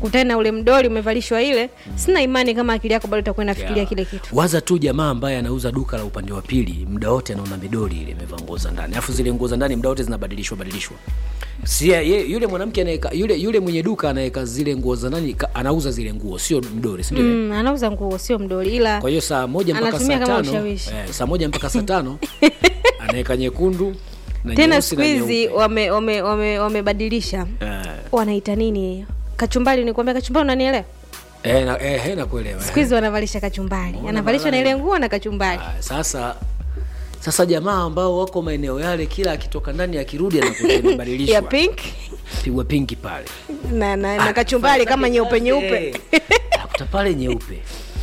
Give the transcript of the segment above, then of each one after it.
ukutane na ule mdoli umevalishwa ile sina imani kama akili yako bado itakuwa inafikiria Yeah. kile kitu waza tu jamaa ambaye anauza duka la upande wa pili muda wote anaona midoli ile imevaa nguo za ndani alafu zile nguo za ndani muda wote zinabadilishwa badilishwa si ye, yule mwanamke anaweka yule yule mwenye duka anaweka zile nguo za ndani ka- anauza zile nguo sio mdoli si ndio mm, anauza nguo sio mdoli ila kwa hiyo saa moja mpaka Anatumia saa kama tano ushawishi. eh, saa moja mpaka saa tano anaweka nyekundu na tena nyeusi siku na hizi nyeupe. wamebadilisha wame, wame, wamebadilisha. Eh, wanaita nini kachumbali nikwambia kachumbali unanielewa eh, na- eh, eh, nakuelewa siku hizi wanavalisha kachumbali anavalishwa na ile nguo na kachumbali Ah, sasa sasa jamaa ambao wako maeneo yale kila akitoka ndani akirudi anakuta ya imebadilishwa pink pigwa pinki pale na, na, na kachumbali kama nyeupe nyeupe akuta pale nyeupe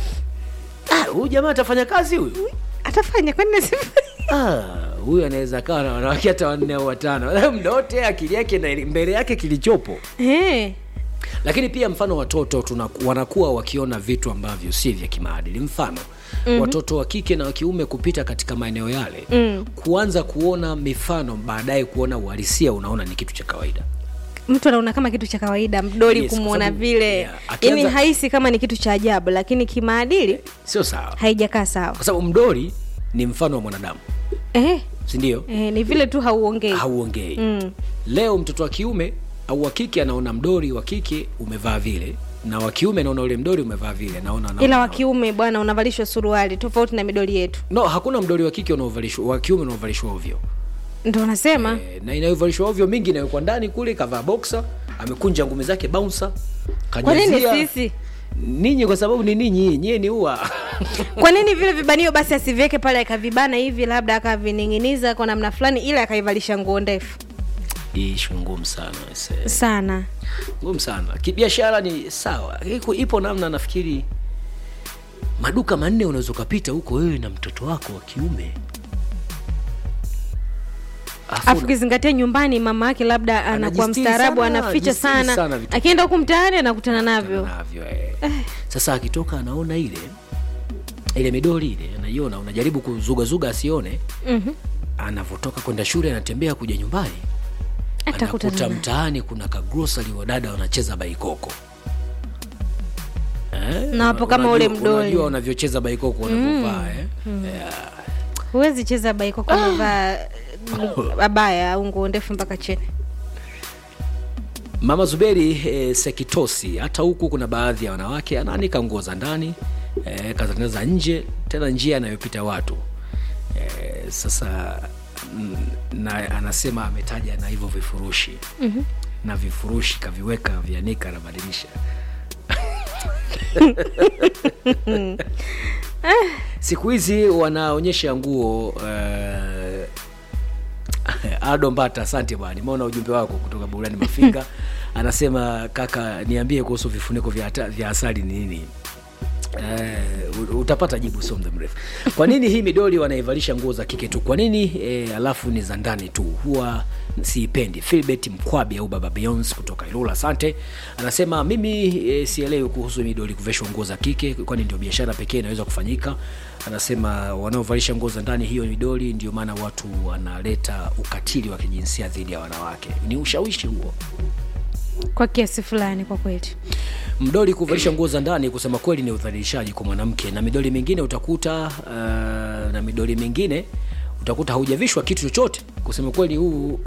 Ah, huyu jamaa atafanya kazi huyu atafanya kwani Ah, huyu anaweza kawa na wanawake hata wanne au watano mda wote akili yake na mbele yake kilichopo Eh, lakini pia mfano watoto tunaku, wanakuwa wakiona vitu ambavyo si vya kimaadili mfano mm-hmm. watoto wa kike na wa kiume kupita katika maeneo yale mm. kuanza kuona mifano baadaye kuona uhalisia unaona ni kitu cha kawaida mtu anaona kama kitu cha kawaida mdoli Yes, kwa kumwona sababu- vile yeah, akianza- yani haisi kama ni kitu cha ajabu lakini kimaadili sio sawa haijakaa sawa kwa sababu mdoli ni mfano wa mwanadamu eh, sindio eh, ni vile tu hauongei hauongei Mm. leo mtoto wa kiume au wa kike anaona mdori wa kike umevaa vile na wa kiume anaona ule mdori umevaa vile naona naona- ila wa kiume bwana unavalishwa suruali tofauti na midoli yetu no hakuna mdori wa kike unaovalishwa wa kiume unaovalishwa ovyo ndo unasema e, na inayovalishwa ovyo mingi inawekwa ndani kule kavaa boxer amekunja ngumi zake bouncer kwa nini kajazia sisi ninyi kwa sababu ni ninyi nyie ni ua kwa nini vile vibanio basi asiviweke pale akavibana hivi labda akavining'iniza kwa namna fulani ili akaivalisha nguo ndefu Hii ishu ngumu sana ise. sana ngumu sana kibiashara ni sawa iko ipo namna nafikiri maduka manne unaweza ukapita huko wewe na mtoto wako wa kiume Afu afu ukizingatia nyumbani mama yake labda anakuwa Anajistiri mstaarabu sana, anaficha anajistiri sana, sana vitu akienda huku mtaani anakutana navyo navyo eh. sasa akitoka anaona ile ile midoli ile anaiona unajaribu kuzugazuga asione Mhm. anavyotoka kwenda shule anatembea kuja nyumbani atakutana anakuta nayo. mtaani kuna kagrosari wadada wanacheza baikoko eh? Na wapo kama ule Unajua- mdoli. unajua wanavyocheza baikoko wanavyovaa eh? yeah. huwezi cheza baiko kama vaa abaya au nguo ndefu mpaka chini mama zuberi eh, sekitosi hata huku kuna baadhi ya wanawake anaanika nguo za ndani eh, kazania za nje tena njia anayopita watu eh, sasa mm, na anasema ametaja na hivyo vifurushi mm-hmm. na vifurushi kaviweka vianika anabadilisha siku hizi wanaonyesha nguo uh, Ado Mbata, asante bwana, nimeona ujumbe wako kutoka Burani Mafinga. Anasema kaka, niambie kuhusu vifuniko vya, ata- vya asali ni nini? Uh, utapata jibu sio muda mrefu. Kwa nini hii midoli wanaivalisha nguo za kike tu? Kwa nini eh, alafu ni za ndani tu? Huwa siipendi. Philbert Mkwabi au Baba Beyonce kutoka Ilula, asante. Anasema mimi eh, sielewi kuhusu midoli kuveshwa nguo za kike, kwani ndio biashara pekee inaweza kufanyika. Anasema wanaovalisha nguo za ndani hiyo midoli, ndio maana watu wanaleta ukatili wa kijinsia dhidi ya wanawake. Ni ushawishi huo. kwa kiasi fulani kwa kweli mdoli kuvalisha nguo za ndani kusema kweli ni udhalilishaji kwa mwanamke na midoli mingine utakuta uh, na midoli mingine utakuta haujavishwa kitu chochote kusema kweli huu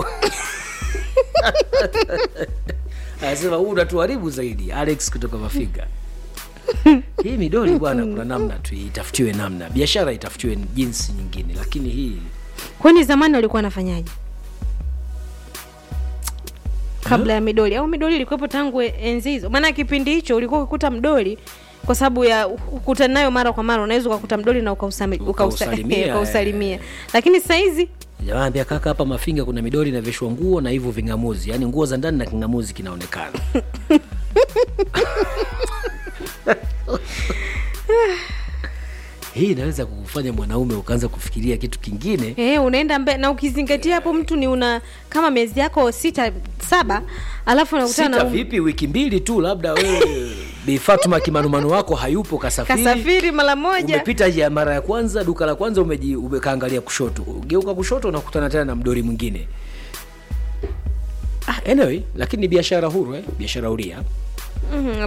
anasema huu unatuharibu zaidi alex kutoka mafiga hii midoli bwana kuna namna tu itafutiwe namna biashara itafutiwe jinsi nyingine lakini hii kwani zamani walikuwa wanafanyaje kabla ya midoli au midoli ilikuwepo tangu enzi hizo maana kipindi hicho ulikuwa ukikuta mdoli kwa sababu ya ukutana nayo mara kwa mara unaweza ukakuta mdoli na ukausami- ukausa- Ukausalimia, ukausalimia lakini sahizi Jamani, kaka, hapa Mafinga kuna midoli inavishwa nguo na hivyo ving'amuzi, yaani nguo za ndani na king'amuzi kinaonekana. Hii inaweza kukufanya mwanaume ukaanza kufikiria kitu kingine. Eh, unaenda mbe na ukizingatia hapo mtu ni una kama miezi yako sita saba alafu unakutana Sita na vipi, wiki mbili tu, labda wewe Bi Fatuma kimanumanu wako hayupo, kasafiri, kasafiri mara moja umepita ya mara ya kwanza, duka la kwanza umeji umekaangalia kushoto, geuka kushoto, unakutana tena na mdori mwingine. Ah, anyway, lakini ni biashara huru eh? biashara huria Mhm,